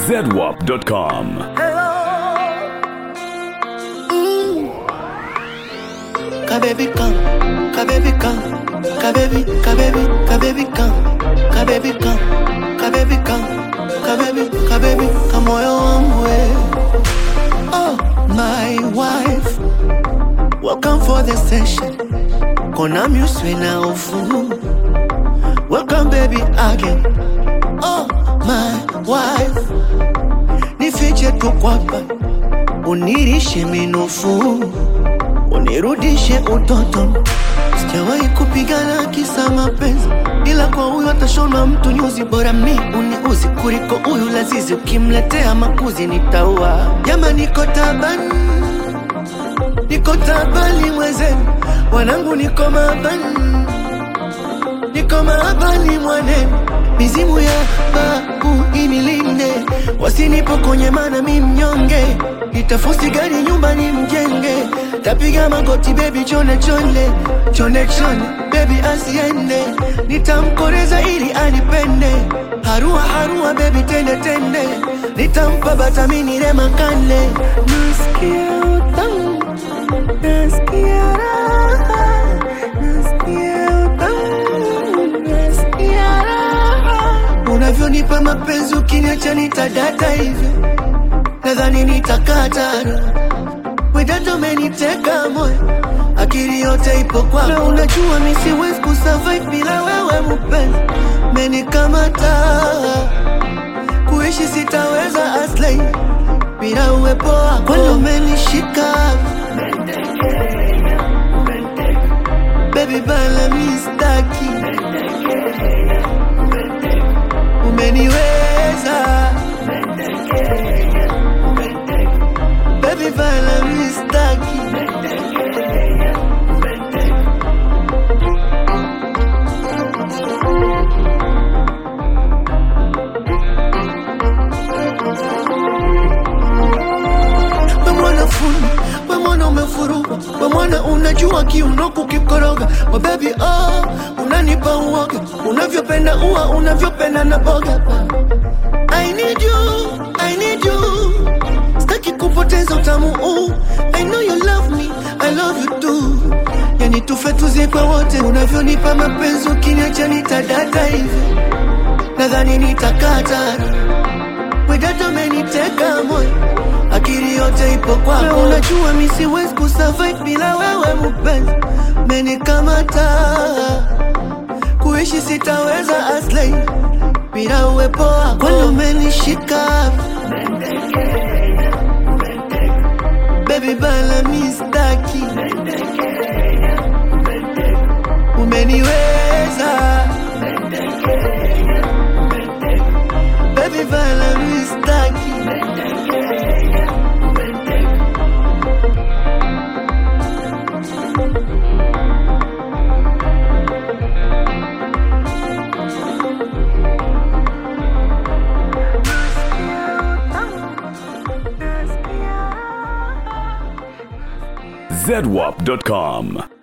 zedwap.com. Kababy come, kababy come, kababy, kababy, kababy come, kababy come, kababy come, kababy, kababy, kamoyo wangu we. Oh, my wife, welcome for the session. Kona muswe na ufu. Welcome baby again. Oh, my wife, nifiche tu kwapa, unirishe minofu unirudishe utoto. Sijawahi kupigana kisa mapenzi, ila kwa huyu atashona mtu nyuzi. Bora mi uniuzi kuliko huyu lazizi, ukimletea makuzi nitaua. Jama, niko tabani, niko tabani mwenzenu, wanangu niko mabani, niko mabani mwanenu, mizimu ya babu inilinde, wasinipokonye mana mi mnyonge, nitafusi gari nyumbani mjenge, tapiga magoti baby chone chone chone chone baby asiende, nitamkoreza ili anipende, harua harua baby tende tende, nitampa batamini remakane, nasikia utamu, nasikia raha, nasikia utamu, nasikia raha, unavyonipa mapenzi ukiniacha nitadata hivyo nadhani nitakatana wedada umeniteka moyo akili yote ipo kwako na unajua mi siwezi kusurvive bila wewe mpenzi menikamata kuishi sitaweza aslei bila uwepo wako kwani umenishika baby bala mistaki umeniweza baby bala mistaki wemwana fundi wemwana umefuruga wemwana unajua kiuno kukikoroga wabebi oh, unanipa uoga unavyopenda ua unavyopenda na boga I need you, I need you Sitaki kupoteza utamu huu I know you love me, I love you too Yani tufe tuzikwe wote Unavyonipa mapenzi ukiniacha nitadata hivi Nadhani nitakatana Wedada umeniteka moyo Akili yote ipo kwako Na unajua mi siwezi kusurvive bila wewe mpenzi Menikamata Kuishi sitaweza aslei bila uwepo wako Kwani umenishika Baby bala mistaki Umeniweza Baby bala mistaki zedwap.com.